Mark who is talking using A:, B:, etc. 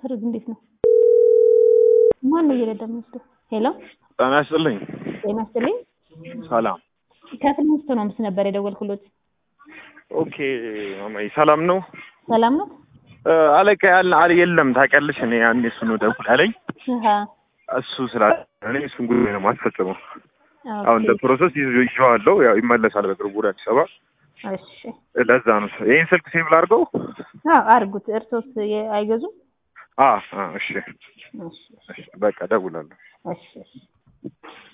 A: ሰርግ እንዴት ነው? ማን ነው እየረዳ የሚወስደው? ሄሎ
B: ጤና ይስጥልኝ።
A: ጤና ይስጥልኝ።
B: ሰላም።
A: ከፍልሚስቶ ነው ምስ ነበር የደወልኩሎት።
B: ኦኬ ማማዬ ሰላም ነው?
A: ሰላም ነው?
B: እ፣ አለቃ ያለ አለ የለም ታውቂያለሽ። እኔ ያኔ እሱ ነው ደውል ያለኝ
A: አሃ
B: እሱ ስላ እኔ እሱን ጉዳይ ነው የማስፈጽመው። አሁን እንደ ፕሮሰስ ይዞ ይዤዋለሁ። ያው ይመለሳል በቅርቡ ወደ አዲስ አበባ።
A: እሺ
B: ለዛ ነው ይሄን ስልክ ሴቭ ላድርገው።
A: አዎ አድርጉት። እርሶስ የ- አይገዙም?
B: አ አ እሺ
A: እሺ
B: እሺ፣ በቃ ደውላለሁ።
A: እሺ እሺ